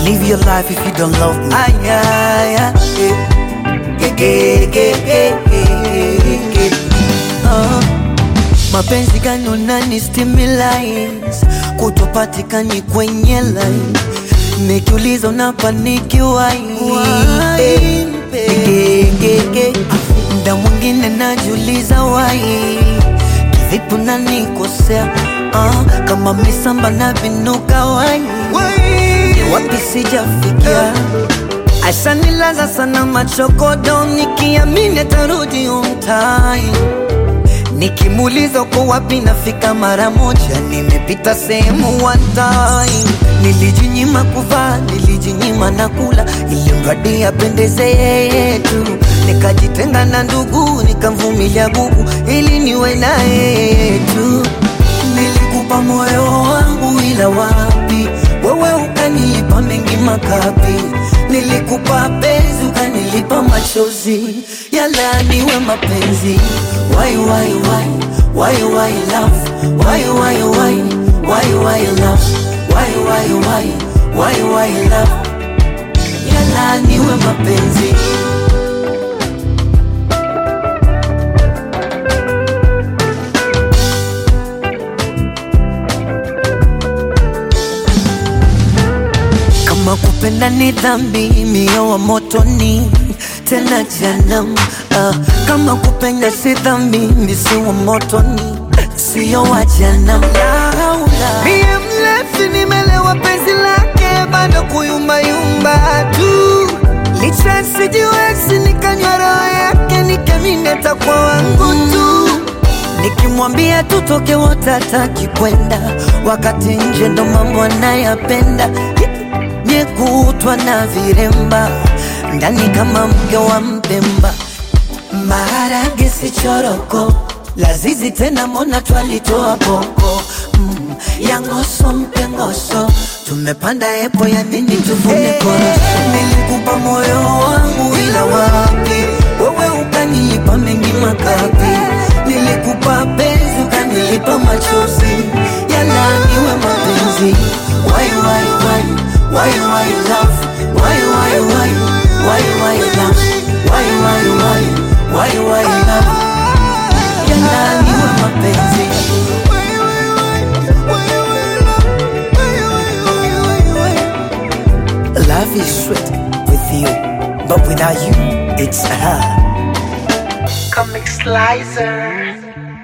live your life if you don't love me. Ay, ay, ay, eh. Ge, ge, ge, ge, ge, ge. Ah. Mapenzi gani unani stimulate kutopatikani kwenye line nikiuliza unapaniki wai Eh, ge, ge, ge. Mda mwingine najiuliza wai kivipi unanikosea ah, kama misamba na vinuka wai ni wapi sijafikia ashanilaza sana machokodo nikiamini atarudi umtai Nikimuuliza uko wapi nafika mara moja, nimepita sehemu one time. Nilijinyima kuvaa, nilijinyima na kula, ili mradi apendeze yeye tu. Nikajitenga na ndugu, nikamvumilia gugu, ili niwe na yeye tu. Nilikupa moyo wangu, ila wapi wewe ukanilipa mengi makapi. Nilikupa penzi, ukanilipa machozi, yala niwe mapenzi. Why, why, why, why, why love? Why, why, why, why, why love? Why, why, why, why, why love? Yala niwe mapenzi. Kama kupenda ni dhambi, mio wa motoni tena janam. Ah, kama kupenda si dhambi, misi wa motoni sio wa janam. Laula mie mlevi, nimelewa penzi lake, bado kuyumbayumba tu licha sijiwezi, nikanywa roho yake, nikamineta kwa wangu tu Nikimwambia tutoke wote hataki kwenda, wakati nje ndo mambo anayapenda. Nyekutwa na viremba ndani kama mke wa Mpemba, maharage si choroko, lazizi tena mona twalitoa boko mm, ya ngoso mpe ngoso, tumepanda epo ya nini tuvune koroso. Nilikupa moyo wangu ila wapi, wewe ukanilipa mengi makapi. Nilikupa penzi ukanilipa machozi, yala niwe mapenzi. Why, why, why, why, why love? Why, why, why, why, why love? Why, why, why, why, why love? Yala niwe mapenzi. Love is sweet with you, but without you, it's her. Comic Slicer.